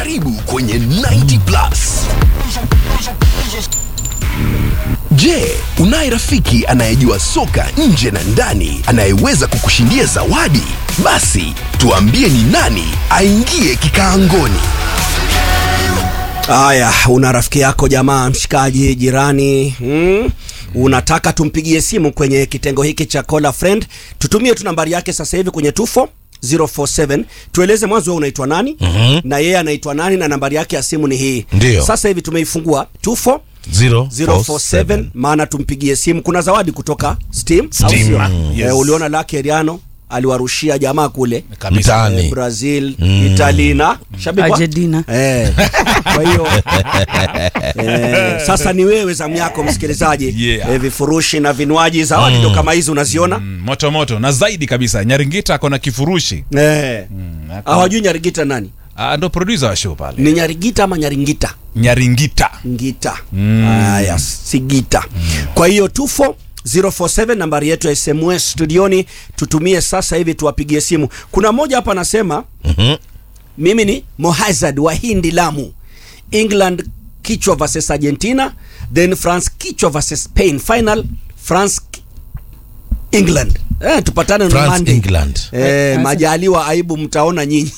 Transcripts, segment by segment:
Karibu kwenye 90 Plus. Je, unaye rafiki anayejua soka nje na ndani anayeweza kukushindia zawadi? Basi tuambie ni nani aingie kikaangoni. Haya, una rafiki yako jamaa, mshikaji, jirani hmm? Unataka tumpigie simu kwenye kitengo hiki cha call a friend, tutumie tu nambari yake sasa hivi kwenye tufo 047 tueleze mwanzo wewe unaitwa nani Mhm. na yeye anaitwa nani na nambari yake ya simu ni hii. Ndio. Sasa hivi tumeifungua tufo 047 maana tumpigie simu. Kuna zawadi kutoka Steam, au Steam, sio? mm, Eh, uliona Lucky Eriano aliwarushia jamaa kule Mtaani. eh, Brazil, Italy na shabiki wa- Argentina. Eh, kwa hiyo eh, sasa ni wewe zamu yako msikilizaji. Yeah. Eh, vifurushi na vinywaji zawadi ndo kama hizi unaziona Mm, moto moto na zaidi kabisa nyaringita akona kifurushi eh. ako- Hawajui Nyarigita nani? Ah, ndo producer wa show pale Ni Nyarigita ama Nyaringita? nyaringita Ngita. Haya, si gita. Kwa hiyo tufo 047 nambari yetu ya SMS studioni, tutumie sasa hivi tuwapigie simu. Kuna mmoja hapa anasema Mhm. mimi ni Mohazard wa Hindi Lamu, England kichwa versus Argentina, then France kichwa versus Spain, final France ki- England. Eh, tupatane na France, Monday. England. Eh, majaliwa aibu mtaona nyinyi.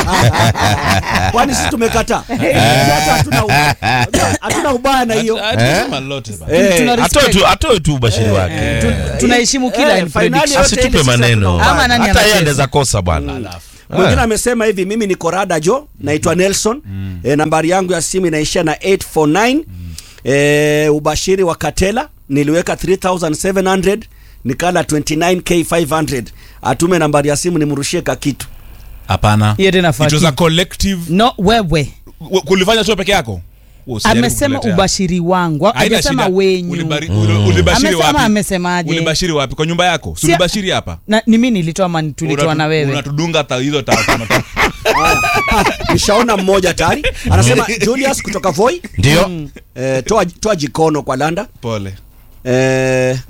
Kwani sisi tumekataa? Sasa hatuna u- hatuna ubaya na hiyo. Ah, tusema lolote bana. Eh, Tuna Atoe respect. tu, atoe tu ubashiri wake. Tu- tunaheshimu kila Eh, in finali prediction. yote ile Asitupe sisi hatuna maneno. ubaya. Ama nani Hata yeye anacheza? anaweza kosa bwana. Mwingine amesema hivi, mimi ni Korada Jo, naitwa Nelson. E, nambari yangu ya simu inaishia na 849. E, ubashiri wa Katela niliweka 3700 nikala 29k500. Atume nambari ya simu nimrushie ka kitu. hapana Hiyo tena It was a fucking- collective No, wewe W- kulifanya show peke yako Wewe usijaribu amesema kutuletea. ubashiri wangu, Haina hajasema shida. wenyu. Ulibari- uli- ulibashiri Amesema wapi? amesemaje? ulibashiri wapi kwa nyumba yako Si- sulibashiri hapa Na, ni mimi nilitoa ama tulitoa Unatu- na wewe? unatudunga ta- hizo ta- tano tano. Nishaona mmoja tayari. Anasema Julius kutoka Voi. Ndio. E, toa, toa jikono kwa Landa. pole Eh,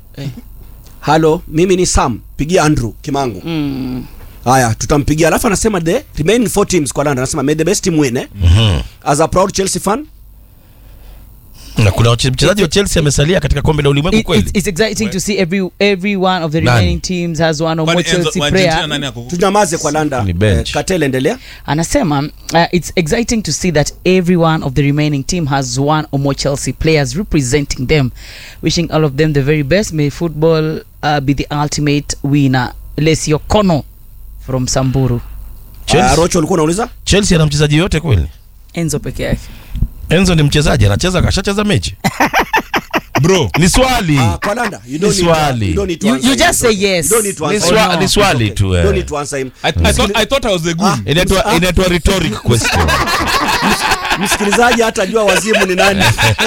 halo, mimi ni Sam, pigia Andrew Kimangu. Mm. Haya, tutampigia. Alafu anasema the remaining four teams kwa London, anasema may the best team win eh? Mhm. As a proud Chelsea fan. Na kuna wache- mchezaji wa Chelsea amesalia katika kombe la ulimwengu It, kweli. it's, it's exciting to see every every one of the Nani? remaining teams has one or Kwani more Enzo- Chelsea wa Argentina player. nani ako- Tunyamaze kwa Landa. Ni bench. Eh, Katele endelea. anasema uh, it's exciting to see that every one of the remaining team has one or more Chelsea players representing them. Wishing all of them the very best. May football uh, be the ultimate winner. Lesio Kono from Samburu. Chelsea. Uh, Rocho ulikuwa unauliza? Chelsea ana mchezaji yote kweli? Enzo peke yake. Enzo ni mchezaji, anacheza kashacheza mechi. bro Ni swali. Ah, kwa Landa. You don't Ni need to- swali. you don't need to You- answer you him. just say yes. You don't need to Ni answer swa- him. ni swali Okay. tu, You eh. don't need to answer him. I, I, thought, I thought I was a good Inaitwa inaitwa rhetoric question. Msikilizaji hata jua wazimu ni nani.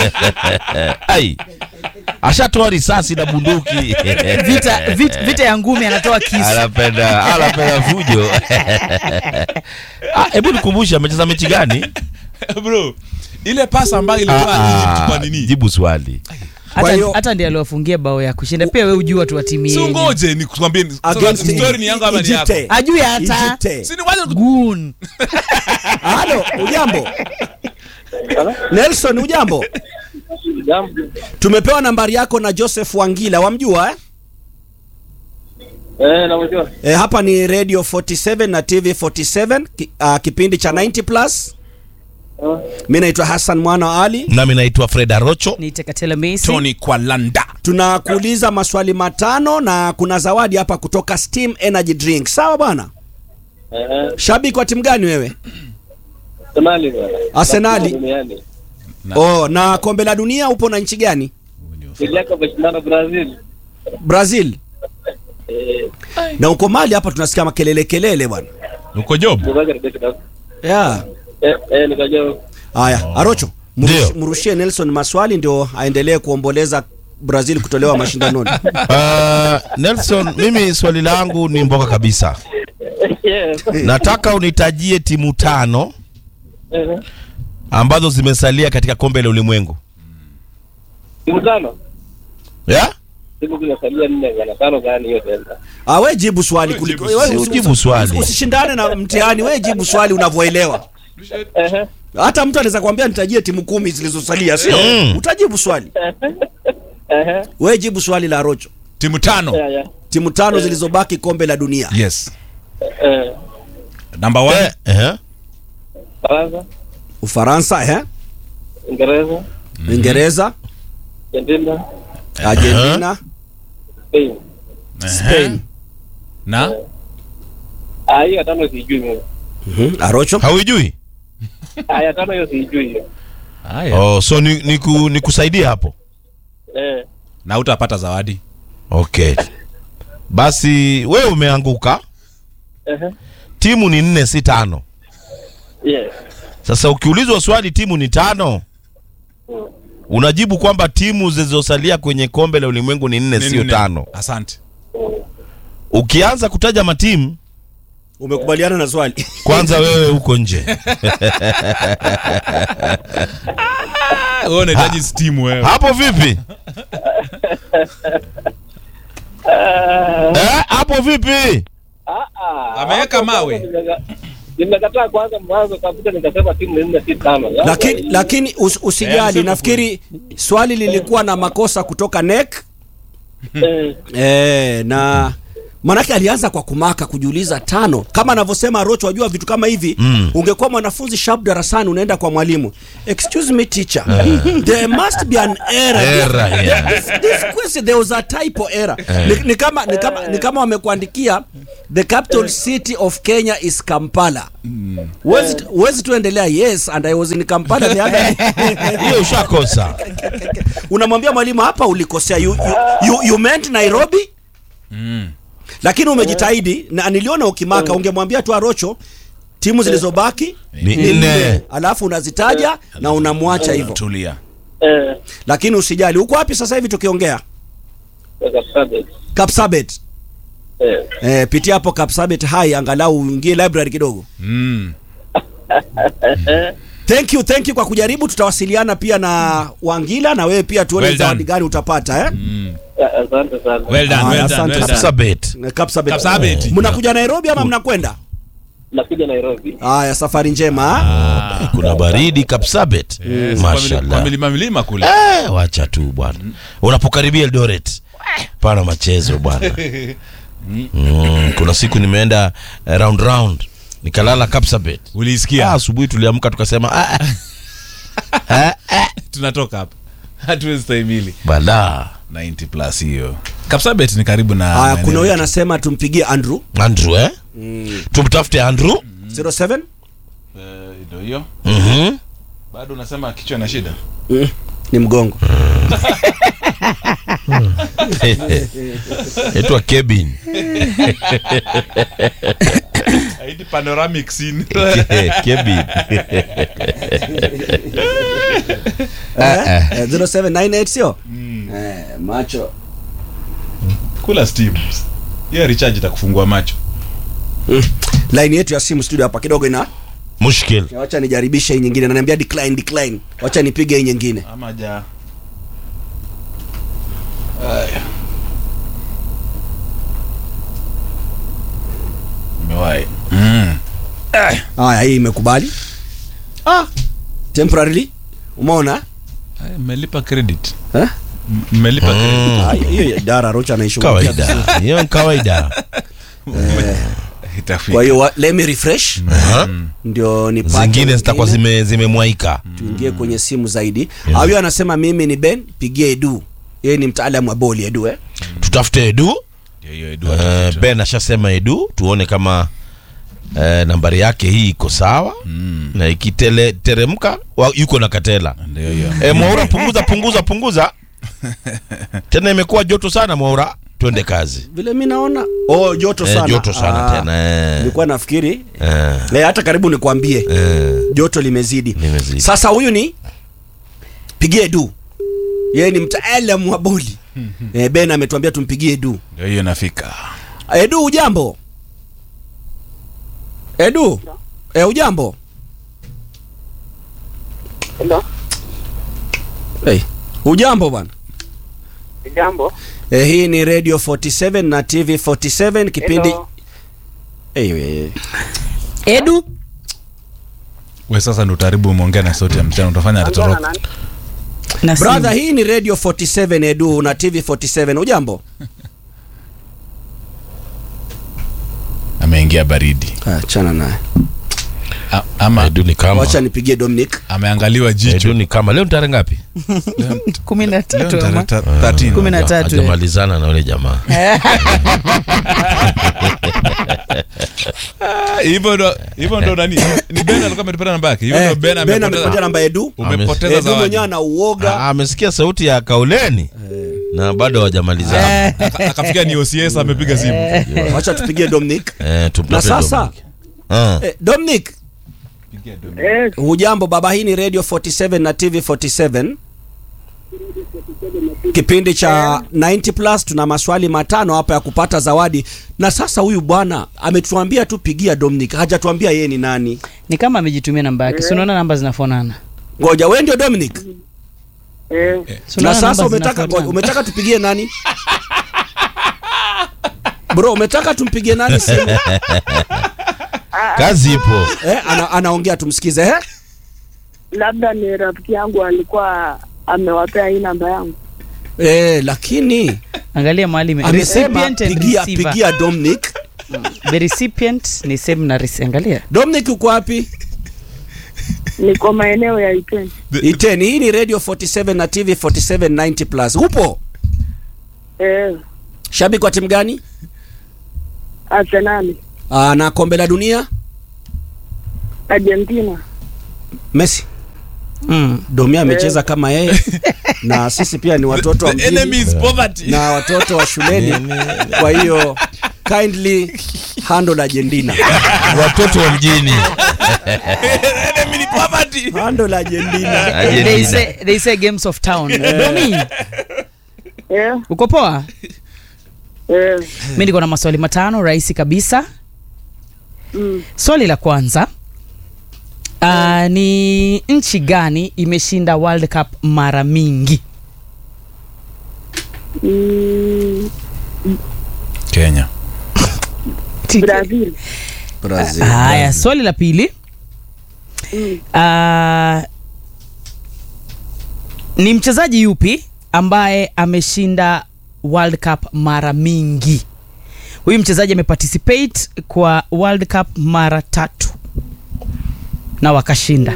Ai. Ashatoa risasi na bunduki. Vita, vita, vita ya ngumi anatoa kisu. anapenda anapenda fujo. Ah, Hebu nikumbushe amecheza mechi gani? bro ile pasa ambayo ilikuwa Ah, Egypt kwa nini Jibu swali. Kwa Hata, hiyo- hata ndiye aliwafungia bao ya kushinda. Pia wewe ujua tu wa timu si yenyu. ungoje nikwambie Against sasa story ni yangu ama ni yako Egypt. Ajui hata. Egypt. si ni waje Goon. Halo, ujambo? Nelson ujambo? Tumepewa nambari yako na Joseph Wangila, wamjua eh? Eh, namjua. E, hapa ni Radio 47 na TV 47 ki, uh, kipindi cha 90 plus. Mi naitwa Hassan Mwana wa Ali. Nami naitwa Fred Arocho. Niite Katela Messi. Tony kwa landa Tunakuuliza maswali matano na kuna zawadi hapa kutoka Steam Energy Drink. Sawa bwana? Eh, Shabiki wa timu gani wewe? Arsenali bwana. Arsenali. Duniani. Oh, na kombe la dunia upo na nchi gani? Niliaka mashindano Brazil. Brazil. Eh, Na uko Mali hapa tunasikia makelele kelele bwana. uko job ndio karibia kidogo. Yeah. Eh, eh, nikajua Haya, Arocho. Ndio. Mrush, mrushie Nelson maswali ndio aendelee kuomboleza Brazil kutolewa mashindanoni. Uh, Nelson, mimi swali langu ni mboga kabisa. Yes. Nataka unitajie timu tano Eh, ambazo zimesalia katika kombe la ulimwengu. Timu tano. Yeah? Timu zinasalia nne bwana. Tano gani hiyo tena? Ah, we jibu swali kuliko jibu we swali. usi- Jibu swali. usi- Usishindane na mtihani, we jibu swali unavyoelewa. Ehe. hata mtu anaweza kuambia nitajie timu kumi zilizosalia sio Mm. utajibu swali Ehe. we jibu swali la rocho timu tano Yeah, yeah. timu tano zilizobaki kombe la dunia yes Eh, number one Eh, eh. Faransa, ufaransa eh? Uingereza, uingereza Argentina, argentina Spain. spain na Ah, hiyo ya tano sijui mimi. Mhm, arocho hauijui Ah, ya tano hiyo sijui hiyo. haya oh, so ni, ni, ku, ni kusaidia hapo Eh, na utapata zawadi okay basi wewe umeanguka ehe. timu ni nne si tano Yes. sasa ukiulizwa swali timu ni tano unajibu kwamba timu zilizosalia kwenye kombe la ulimwengu ni nne sio Nne. tano asante ukianza kutaja matimu umekubaliana na swali kwanza wewe uko nje wewe unahitaji stimu wewe hapo vipi eh, hapo vipi Ah, ah. Ameweka mawe. Nimeka- Nimekataa kwanza mwanzo kabisa nikasema timu ni nne si tano. Sasa lakini hii- lakini us, Eh, usijali anasema nafikiri swali lilikuwa na makosa kutoka nek Eh, e, na manake alianza kwa kumaka kujiuliza tano kama anavyosema rocho wajua vitu kama hivi Mm. ungekuwa mwanafunzi sharp darasani unaenda kwa mwalimu excuse me teacher there must be an error Error, yeah. this, this question there was a typo error ni, ni kama ni kama ni kama wamekuandikia the capital city of Kenya is Kampala Huwezi huwezi tuendelea yes and I was in Kampala the other day hiyo ushakosa unamwambia mwalimu hapa ulikosea you, you, you, you meant nairobi lakini umejitahidi na niliona ukimaka ungemwambia tu arocho timu zilizobaki ni nne alafu unazitaja na unamwacha hivyo tulia eh, lakini usijali uko wapi sasa hivi tukiongea Kapsabet. kapsabet Eh, eh, pitia hapo kapsabet hai angalau uingie library kidogo mm. thank you thank you kwa kujaribu tutawasiliana pia na wangila na wewe pia tuone Well done. zawadi gani utapata eh? ah, asante sana. well done, Ah, well done, asante. well done. Kapsabet. kapsabet Kapsabet. mnakuja nairobi ama mnakwenda Nakuja Nairobi. haya safari njema ah. kuna baridi Kapsabet Yes, kwa mili- mashallah kwa milima milima kule Eh, wacha tu bwana unapokaribia Eldoret pana machezo bwana mm, kuna siku nimeenda eh, round round nikalala Kapsabet Ah, ulisikia asubuhi tuliamka tukasema ah, ah, ah, tunatoka hapa hatuwezi stahimili bala 90 plus hiyo kapsabet ni karibu na Haya, maeneo kuna huyo yetu. anasema tumpigie Andrew Andrew eh? tumtafute Andrew 07 Eh, ndio hiyo Mhm. bado unasema kichwa na shida mm. ni mgongo etwa Kevin haiti panoramic scene Kevin eh? eh, 0798 sio eh, macho kula steam hiyo recharge itakufungua macho mm. line yetu ya simu studio hapa kidogo ina mushkil wacha nijaribishe hii nyingine naniambia decline decline wacha nipige hii nyingine ama ja Aya. Imewahi. Mm. haya hii imekubali ah temporarily umeona Aya, mmelipa credit eh? M- mmelipa credit Ah, hiyo ya idara rocha anaishughulikia kawaida hiyo ni kawaida itafika kwa hiyo wa- let me refresh Aha. ndio nipate zingine zitakuwa wengine. zime zimemwaika tuingie kwenye simu zaidi yeah. huyo anasema mimi ni ben pigie edu yeye ni mtaalamu wa boli edu eh? tutafute edu Ndio hiyo Edu uh, atafuta. ben ashasema edu tuone kama uh, nambari yake hii iko sawa mm. na ikiteremka yuko na katela Ndio hiyo e, mwaura punguza punguza punguza tena imekuwa joto sana mwaura twende kazi vile mi naona oh, joto Eh, sana joto sana Ah, tena eh. nilikuwa nafikiri Eh, eh, hata karibu nikwambie eh, joto limezidi Limezidi. sasa huyu ni pigie edu yeye ni mtaalamu wa boli eh, ben ametuambia tumpigie edu ndio hiyo nafika edu ujambo edu eh, ujambo Hello. hey. ujambo bwana Jambo. eh, hii ni radio 47 na tv 47 kipindi Hello. hey, hey, hey. edu we sasa ndo utaribu umeongea na sauti ya mchana utafanya atatoroka Na simu. brother hii ni radio 47 edu na tv 47 ujambo ameingia baridi achana naye A, ama Edu ni kama wacha nipigie dominic ameangaliwa Edu jicho ni kama leo ni tarehe ngapi kumi na Leo tatu tarehe ama? ta- 13. Kumi na tatu, eh. hajamalizana na yule jamaa Ah, hivyo ndo hivyo ndo nani ni Ben alikuwa ametupata namba yake hivyo Eh, ndo Ben Ben amepatia amepoteza namba edu umepoteza edu zawadi mwenyewe ana uoga Ah, amesikia sauti ya kauleni na bado hawajamalizana Aka- akafikia ni OCS amepiga simu wacha tupigie dominic Eh, tumpe na sasa Dominic. Ah. eh, dominic hujambo baba hii ni radio 47 na tv 47 kipindi cha 90 plus tuna maswali matano hapa ya kupata zawadi na sasa huyu bwana ametuambia tu pigia dominic hajatuambia yeye ni nani ni kama amejitumia namba yake si unaona namba zinafanana ngoja we ndio dominic Si na unaona sasa namba umetaka, zinafanana? umetaka tupigie nani bro umetaka tumpigie nani simu kazi ipo eh, ana, anaongea tumsikize eh? labda ni rafiki yangu alikuwa amewapea hii namba yangu Eh, lakini angalia mahali ime- amesema recipient and pigia, receiver. pigia dominic the recipient ni same na rece- angalia dominic uko wapi niko maeneo ya Iteni. iteni hii ni radio 47 na tv 47 90 plus upo Eh, shabiki wa timu gani Arsenali, Aa, na kombe la dunia Argentina. messi mm. domi amecheza kama yeye na sisi pia ni watoto wa The enemy mjini is poverty na watoto wa shuleni kwa hiyo kindly handle argentina watoto wa mjini enemy ni poverty handle argentina they Argentina. say, they say games of town domi Eh, uko poa eh, mi niko na maswali matano rahisi kabisa mm, swali la kwanza uh, ni nchi gani imeshinda world cup mara mingi mm, Kenya Brazil. brazil haya swali la pili Mm, uh, ni mchezaji yupi ambaye ameshinda world cup mara mingi huyu mchezaji ameparticipate kwa world cup mara tatu na wakashinda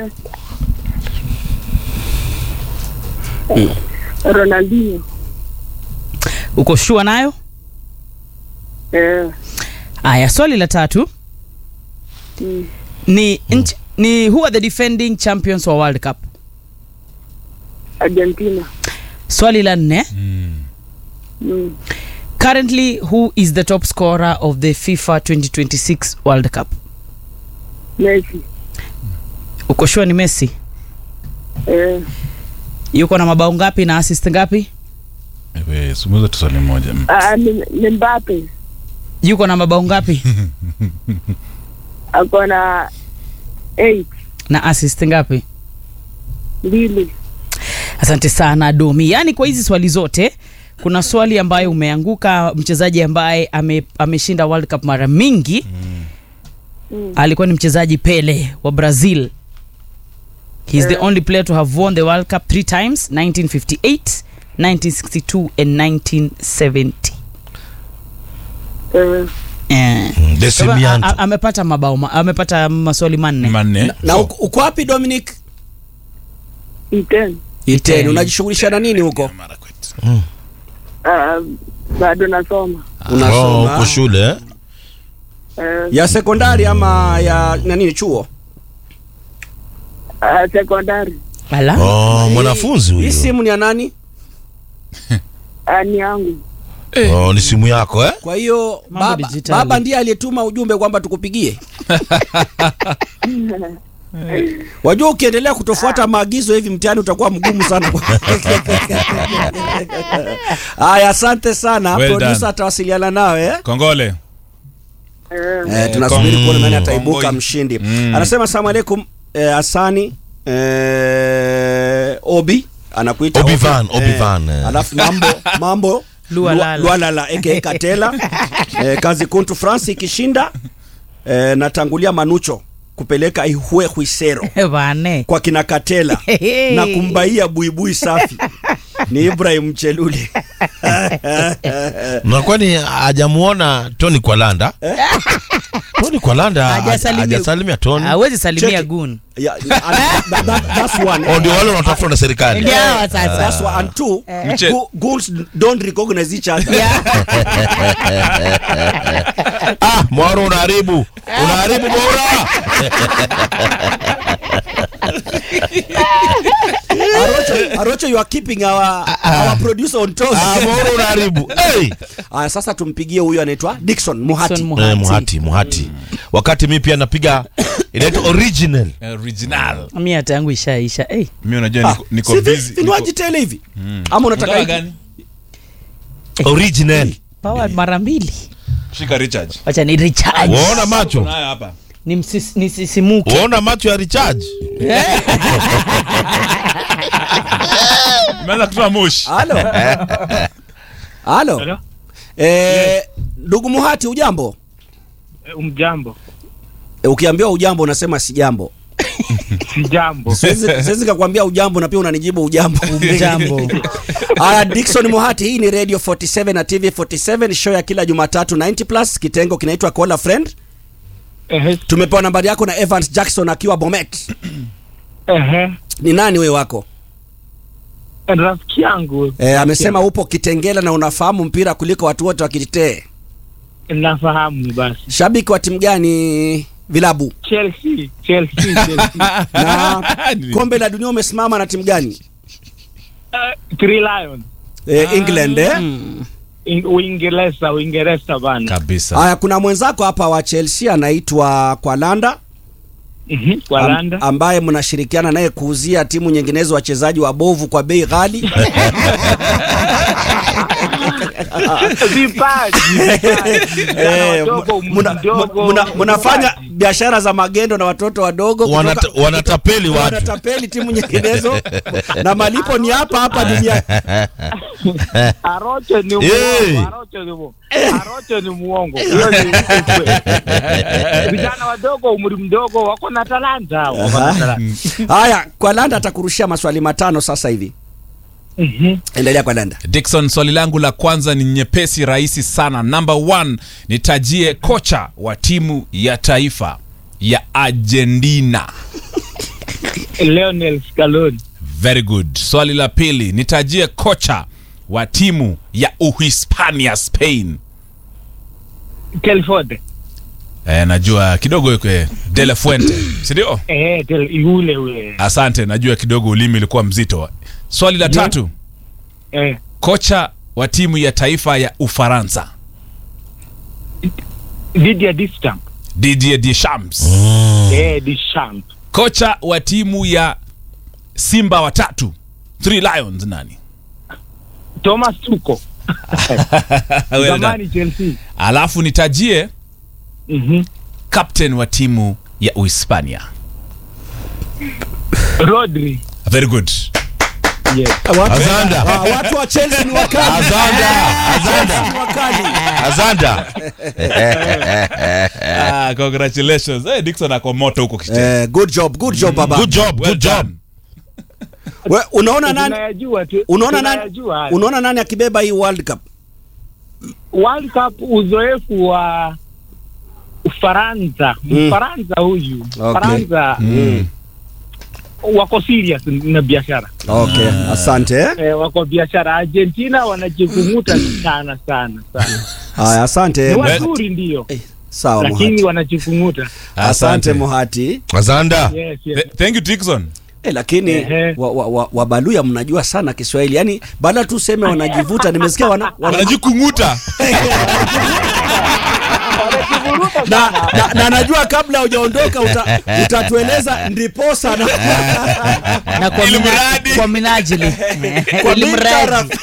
Ronaldinho. uko shua nayo Eh, haya swali la tatu mm, ni nchi, ni who are the defending champions wa world cup Argentina. swali la nne Mm, currently who is the top scorer of the fifa 2026 world cup Messi. uko shua ni messi Eh, yuko na mabao ngapi na assist ngapi Ewe, sumuza tu swali moja Mm. ah, ni, ni Mbappe. yuko na mabao ngapi Ako na 8 na assist ngapi mbili. asante sana domi yaani kwa hizi swali zote kuna swali ambayo umeanguka mchezaji ambaye ame, ameshinda world cup mara mingi Mm. alikuwa ni mchezaji pele wa brazil He is the only player to have won the world cup three times 1958 1962 and 1970 Eh, Eh. Mm, Kwa hivyo, a- Desimianto. a- amepata mabao ma- amepata maswali manne manne na uko uko wapi dominic Iteni. iteni unajishughulisha na nini huko Ah, bado nasoma. Oh, unasoma uko shule eh? Eh, ya sekondari ama ya na nini chuo ah, sekondari. Ala. oh, mwanafunzi hii huyu simu ni ya nani Ah, ni yangu. oh, ni simu yako eh? kwa hiyo Mambo baba, dijitali. baba ndiye aliyetuma ujumbe kwamba tukupigie wajua ukiendelea kutofuata maagizo hivi mtihani utakuwa mgumu sana haya asante sana Well producer done. atawasiliana nawe eh? kongole Eh, Eh, tunasubiri kuona nani Mm, ataibuka Kongoi. mshindi Mm. anasema asalamu alaikum eh, asani eh, obi anakuita Obi-Wan, Obi. Obi-Wan, eh. alafu mambo mambo Lualala. lualala aka katela eh, kazi kuntu france ikishinda eh, natangulia manucho kupeleka ihwe hwisero bane kwa kina Katela na kumbaia buibui safi ni Ibrahim Chelule. na kwani hajamuona Tony Kwalanda Tony Kwalanda Hajasalimia- hajasalimia Tony hawezi salimia Cheki. gun Yeah, and that, that, that's one. Oh, ndio wale wanatafuta na serikali Ndio hawa sasa. That's one. And two, Mche- gu- goons don't recognize each other. ah, Mwaro unaharibu unaharibu bora Arocho, Arocho, you are keeping our, our producer on toes. ah, Mwaro unaharibu hey. Aya, sasa tumpigie huyu anaitwa Dickson Muhati. Dickson Eh, Muhati. muhati muhati wakati mi pia napiga inaitwa original original mi hata yangu ishaisha hey. mi unajua Ah, niko, niko si vi- busy vinywaji niko- tele hivi ama unataka Unataka hiki? gani original power mara mbili shika recharge wacha ni recharge waona macho nayo hapa ni msis- nisisimuke waona macho ya recharge imeanza kutoa moshi Halo. Halo. Eh, ndugu Muhati ujambo? Mjambo, E, ukiambiwa ujambo unasema si jambo. si jambo. Siwezi siwezi kakwambia ujambo na pia unanijibu ujambo. jambo Aya, Dickson Muhati, hii ni Radio 47 na TV 47 show ya kila Jumatatu 90 plus, kitengo kinaitwa Call a Friend. Ehe, Tumepewa nambari yako na Evans Jackson akiwa Bomet. ehe. Ni nani we wako? Rafiki yangu E, amesema upo Kitengela na unafahamu mpira kuliko watu wote wa Kititee. nafahamu basi. Shabiki wa timu gani? Vilabu Chelsea, Chelsea, Chelsea. na kombe la dunia umesimama na timu gani? Uh, Three Lions. E, England eh? In- Uingereza, Uingereza bana. kabisa Haya, kuna mwenzako hapa wa Chelsea anaitwa Kwalanda Mhm, Kwa am- Landa. ambaye mnashirikiana naye kuuzia timu nyinginezo wachezaji wabovu kwa bei ghali. Vipaji, vipaji. Vijana Eh, wadogo, muna- mdogo, muna- mnafanya vipaji. biashara za magendo na watoto wadogo kutoka- Wanata- wanatapeli watu wanatapeli timu nyinginezo na malipo ni hapa hapa duniani. Arocho ni Hey. muongo, Arocho ni muongo. Arocho ni muongo. Hiyo ni ukweli. Vijana wadogo, umri mdogo, wako na talanta, wako na talanta. Haya, Kwalanda atakurushia maswali matano sasa hivi. Mhm. Endelea Kwalanda. Dickson, swali langu la kwanza ni nyepesi, rahisi sana. Number one, nitajie kocha wa timu ya taifa ya Argentina. Lionel Scaloni. Very good. Swali la pili, nitajie kocha wa timu ya Uhispania, Spain. Telford. Eh, najua kidogo ikwe De La Fuente, si ndio? Eh, tel, yule ule. Asante, najua kidogo ulimi ulikuwa mzito. Swali la tatu, Eh, kocha wa timu ya taifa ya Ufaransa, Didier Deschamps. Didier Deschamps. Eh, Deschamps. Kocha wa timu ya Simba watatu, Three Lions, nani? Thomas Tuchel. Well done. Zamani Chelsea. Alafu nitajie Mhm. captain wa timu ya Uhispania. Rodri. Very good. Yes. Watu, Azanda. Ah, watu wa Chelsea ni wakali. Azanda, Azanda. Ni wakali. azanda Ah, congratulations. Hey, Dickson ako moto huko kicheni. Eh, good job, good job baba. good job Well good job done. We, unaona nani? Tunayajua tu. Unaona nani? Tunayajua haya. Unaona nani akibeba hii World Cup? World Cup uzoefu wa Ufaransa. Mm. Mfaransa huyu. Okay. Faransa wako serious na biashara. Okay, asante. eh. Eh, wako biashara. Argentina wanajikumuta sana sana sana. Haya, asante. Ni wazuri ndio. Sawa Lakini Muhati. wanajikumuta. Asante Muhati. azanda Yes, yes. Th- Thank you Dickson. Eh, lakini Ehe. wa, wa, wa, wabaluya mnajua sana Kiswahili. Yaani baada tu useme wanajivuta nimesikia wana, wana Wanajikunguta. na, na, na najua kabla hujaondoka uta, utatueleza ndiposa na na kwa, Ili mina, mradi. kwa minajili kwa ili mintara- mradi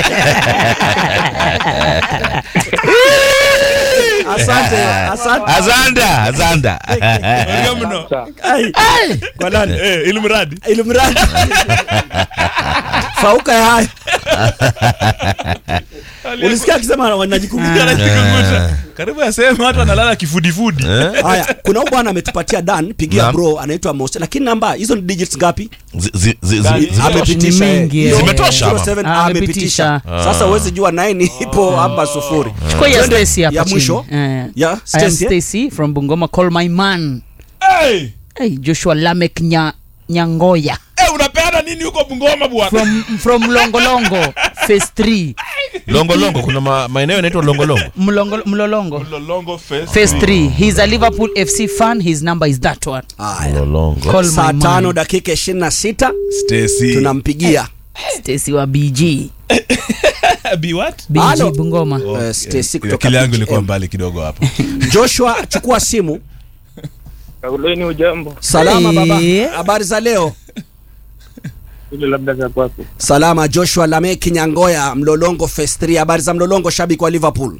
asante asante azanda azanda Ongea mno. Ai, kwa nani Eh, ili mradi. ili mradi fauka ya haya ulisikia akisema wanajikumbuka Anajikumbusha. karibu asema hata analala kifudifudi haya kuna huyu bwana ametupatia dan pigia Naam. bro anaitwa Mose lakini namba hizo ni digits ngapi Zi- zi- zi- zi- Gani? zimetosha. Amepitisha, Ni eh. mingi, Hiyo eh. Zimetosha, ama? 07 Ah, amepitisha amepitisha. sasa huwezi jua 9 ipo hapa sufuri Chukua ya Twende Stacy hapa ya chini. mwisho Eh. ya I am Stacy, eh? Stacy from Bungoma. Call my man. hey! Hey, Joshua Lamek Nya, Nyangoya hey, unapeana nini huko bungoma bwana from from Longolongo phase 3 longolongo kuna ma- maeneo yanaitwa longolongo Mlongo, Mlolongo lolongo face phase 3 he's a Liverpool FC fan his number is that one Haya. longolongo call saa my tano man dakika 26 Stacy tunampigia Stacy wa BG be what BG Halo. Bungoma Eh, Stacy Ile kutoka akili yangu ilikuwa BGM. mbali kidogo hapo Joshua chukua simu Kauleni ujambo salama baba Eh. habari za leo ile labda za kwako. salama Joshua Lameki Nyangoya Mlolongo Phase 3 habari za Mlolongo shabiki wa Liverpool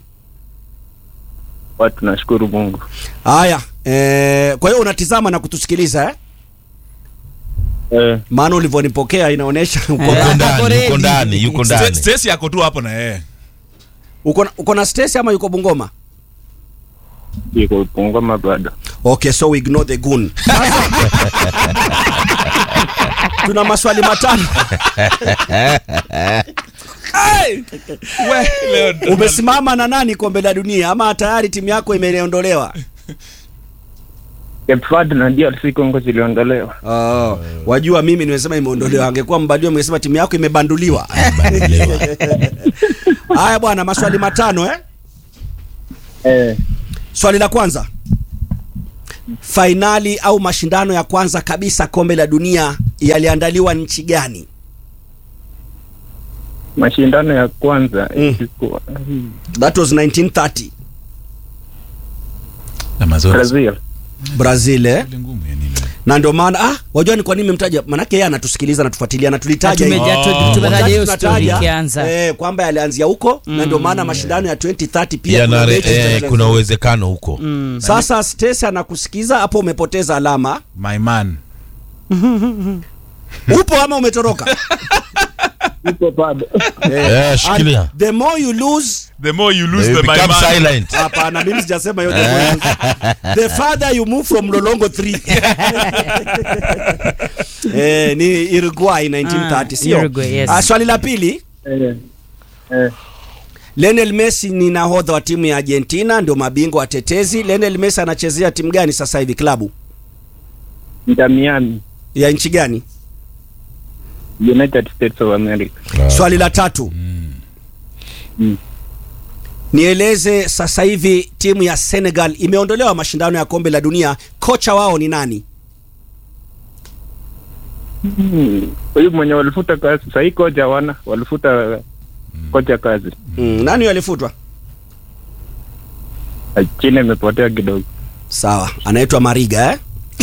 Watu nashukuru Mungu. haya eh, kwa hiyo unatizama na kutusikiliza eh? Eh, maana ulivyonipokea inaonyesha uko Eh. yuko na- ndani ready. yuko ndani yuko Sta- ndani Stacy yako tu hapo na yeye uko na- uko na Stacy ama yuko Bungoma iko Bungoma bado. okay so we ignore the goon Sasa, tuna maswali matano we leo ndo- umesimama na nani kombe la dunia ama tayari timu yako imeondolewa Cape Verde na DRC Congo ziliondolewa. oh, wajua mimi nimesema imeondolewa angekuwa mbadio mngesema timu yako imebanduliwa Banduliwa. haya bwana maswali matano eh? Eh, swali la kwanza fainali au mashindano ya kwanza kabisa kombe la dunia yaliandaliwa nchi gani mashindano ya kwanza Mm. ilikuwa that was 1930 na mazoezi Brazil. brazil eh? Ile ngumu ya nini na ndio maana ah, wajua ni kwa nini memtaja manake yeye anatusikiliza anatufuatilia na tulitaja Na hii. tumeja- tu- Oh. tumetaja Wakati hiyo story tunataja, ikianza eh, kwamba yalianzia huko na ndio maana mashindano ya 2030 pia Yana kuna re- mechi eh, zitaanza. kuna uwezekano huko sasa Stacy anakusikiza hapo umepoteza alama my man upo ama umetoroka Iko bado. Eh, shikilia. And the more you lose the more you lose They the my become man silent hapana mimi sijasema yote the farther you move from lolongo 3 eh, ni Uruguay 1930 Ah, sio Uruguay, yes. Ah, swali la pili Eh, eh, Lionel Messi ni nahodha wa timu ya Argentina ndio mabingwa watetezi Lionel Messi anachezea timu gani sasa hivi klabu Inter Miami, ya nchi gani United States of America. swali la tatu Mm. nieleze sasa hivi timu ya Senegal imeondolewa mashindano ya kombe la dunia kocha wao ni nani Hmm. Huyu mwenye walifuta kazi sahii kocha wana walifuta kocha kazi. mm, nani alifutwa China imepotea kidogo. sawa anaitwa Mariga eh?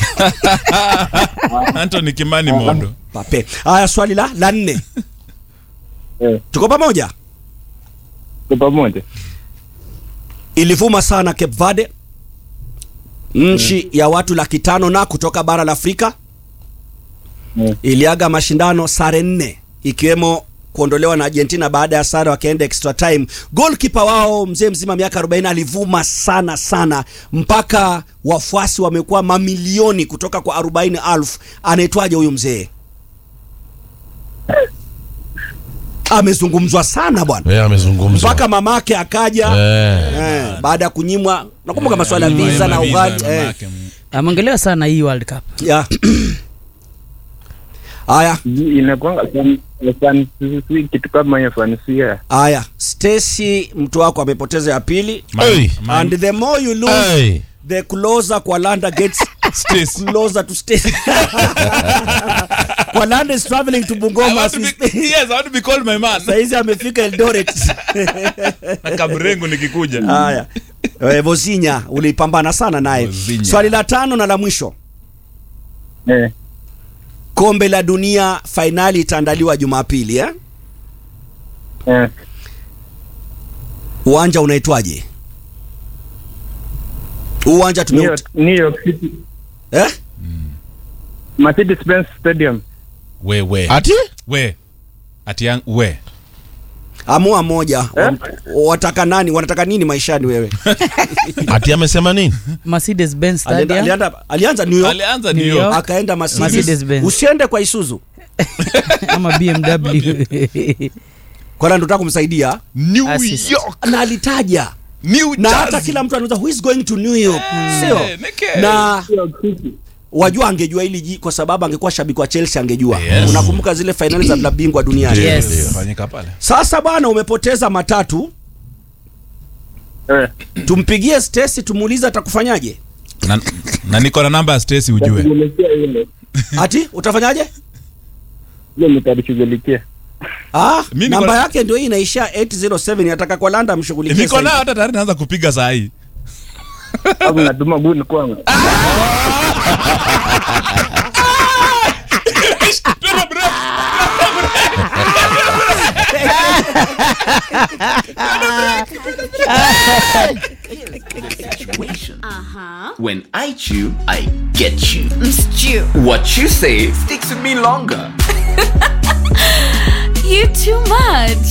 Anthony Kimani Mondo Pape. Haya, swali la la nne, Eh, tuko pamoja. kwa pamoja. Ilivuma sana Cape Verde, nchi ya watu laki tano na kutoka bara la Afrika Eh, iliaga mashindano sare nne ikiwemo kuondolewa na Argentina baada ya sare wakaenda extra time. Goalkeeper wao mzee mzima miaka 40 alivuma sana sana mpaka wafuasi wamekuwa mamilioni kutoka kwa 40,000. Anaitwaje huyu mzee? Amezungumzwa sana bwana, Eh, amezungumza mpaka mamake akaja Eh. eh, baada ya kunyimwa. Nakumbuka masuala ya Nyuma- visa na nyuma ughali visa, eh. mamake. ameongelewa sana hii world cup Yeah. Haya, inakwanga fan- fan- si kitu kama hiyo fansia. haya. Stacy mtu wako amepoteza ya pili. Hey. Man- And the more you lose, Hey. the closer Kwalanda gets Stacy. closer to Stacy. Kwalanda is traveling to I Bungoma. want as to we be- speak. yes, I want to be called my man. Saizi amefika Eldoret. Kamrengo nikikuja. Haya. Eh, Vozinya ulipambana sana naye. Vozinya. Swali la tano na la mwisho. Eh, Kombe la dunia fainali itaandaliwa Jumapili eh? eh, Uwanja unaitwaje? Huu Uwanja New tume York, New York City, eh? Mercedes Benz Stadium. We we. ati We. Ati yang we. amua moja Wa- wataka nani wanataka nini maishani wewe ati amesema nini Mercedes Benz alienda, Stadia alienda, alianza New York alianza New New York. York. akaenda Mercedes. Mercedes Benz. usiende kwa Isuzu ama BMW kwa ndo nataka kumsaidia New Assist. York. na alitaja New na hata Jersey. kila mtu anauza who is going to New York sio neke. na wajua angejua hili ji kwa sababu angekuwa shabiki wa Chelsea angejua Yes. unakumbuka zile fainali za klabu bingwa duniani Yes. Ndio, fanyika pale sasa bwana umepoteza matatu Eh, tumpigie Stacy tumuulize atakufanyaje na, na niko na namba ya Stacy ujue nitashughulikia hilo. ati utafanyaje Hilo nitalishughulikia. ah, Mi niko namba na- yake ndio hii inaishia 807 nataka kwa landa mshughulikie niko sasa nayo hivi. hata tayari naanza kupiga saa hii Hapo natuma guni kwangu. When I chew, I get you. Stew. What you say sticks with me longer.